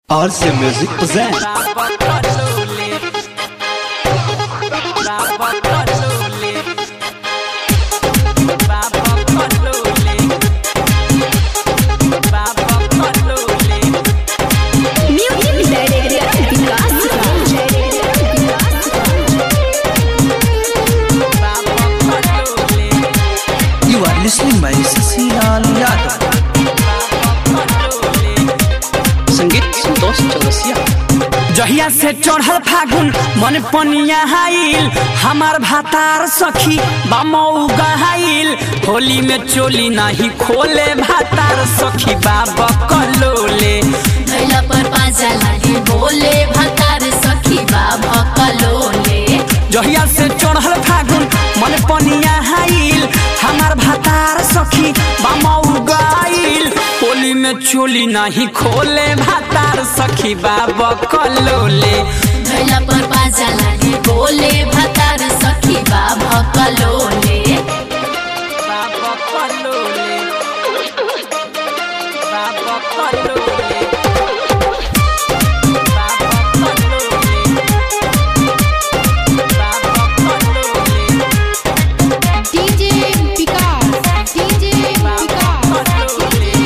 RC Music presents Music Director Vikas You are listening by Sasilaal Yadav संगीत संतोष चौरसिया जहिया से चढ़ल फागुन मन पनिया हाइल हमार भातार सखी बामऊ गहाइल होली में चोली नहीं खोले भातार सखी बाबा कलोले भैला पर पाजा लागे बोले भतार सखी बाबा कलोले जहिया से चढ़ल फागुन मन पनिया हाइल हमार भातार सखी बामऊ गहाइल होली में चोली नहीं खोले भातार सखी बाबा कलोले भैला पर पाजा लागे बोले भतार सखी बाबा कलोले बाबा कलोले बाबा कलोले बाबा कलोले बाबा कलोले DJ Vikas, DJ Vikas,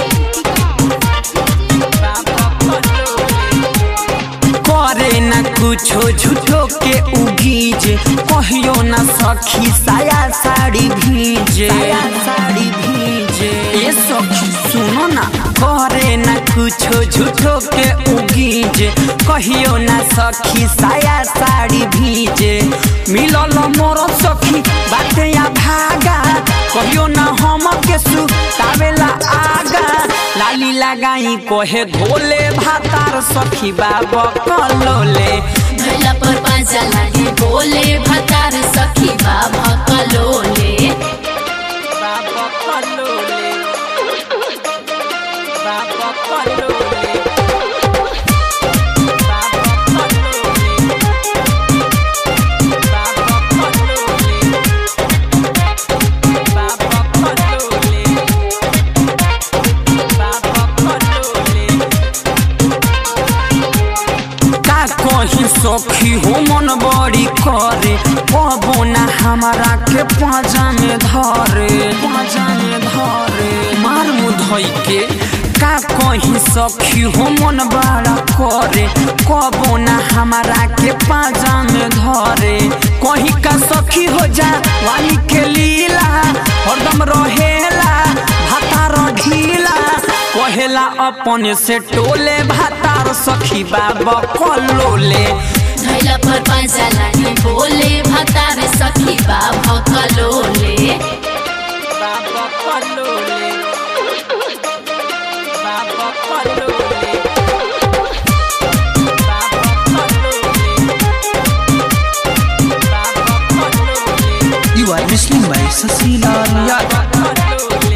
करे न कुछो झूठो के उगीज कहियो न सखी साया साड़ी भीजे साड़ी भीजे ए सखी सुनो ना करे न कुछो झूठो के उगीज कहियो न सखी साया साड़ी भीजे मिलल मोर सखी बाटे या भागा कहियो न हम के सु तावेला आगा लाली लगाई कोहे धोले भातार सखी बाबा कलोले भैला पर पाजा लागे बोले भतार सखी बाबा कलोले बाबा कलोले बाबा कलोले बाबा कलोले बाबा कलोले बाबा कलोले बाबा कलोले का कहीं सखी हो मन बड़ी करे कबो ना हमारा के पाजा में धरे पाजा में धरे मार मुधई के का कहीं सखी हो मन बड़ा करे कबो ना हमारा के पाजा में धरे कहीं का सखी हो जा वाली के लीला हरदम रहेला भातार ढीला कहेला अपने से टोले भातार सखी बाबा कलोले भैला पर पाजा लागे बोले भतार सखी बाबा कलोले बाबा कलोले बाबा कलोले बाबा कलोले बाबा कलोले You are listening by Sasilaal Yadav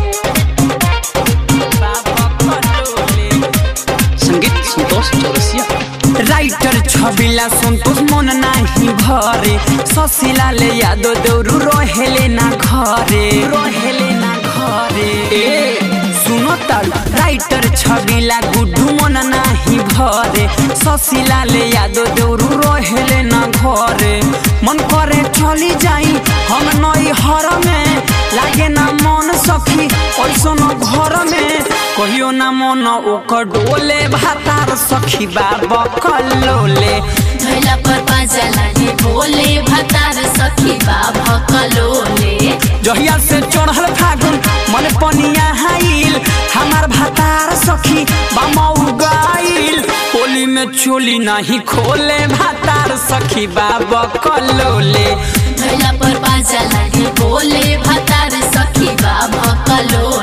संगीत संतोष चौरसिया राइटर छबिला संतोष मन नाही भरे ससिला ले यादो देउरु रहेले ना घरे रहेले ना घरे ए सुनो ताल राइटर छबिला गुड्डू मन नाही भरे ससिला ले यादो देउरु रहेले ना घरे मन करे चली जाई हम नई हर में लागे ना मन सखी ऐसन घर में कहियो ना मन ओकर डोले भातार सखी बाबा कलोले भैला पर पाजा लागे बोले भतार सखी बाबा कलोले जहिया से चढ़ल फागुन मन पनिया हाइल हमार भातार सखी बामऊ गाइल होली में चोली नहीं खोले भातार सखी बाबा कलोले भैला पर पाजा लागे बोले भतार सखी बाबा कलोले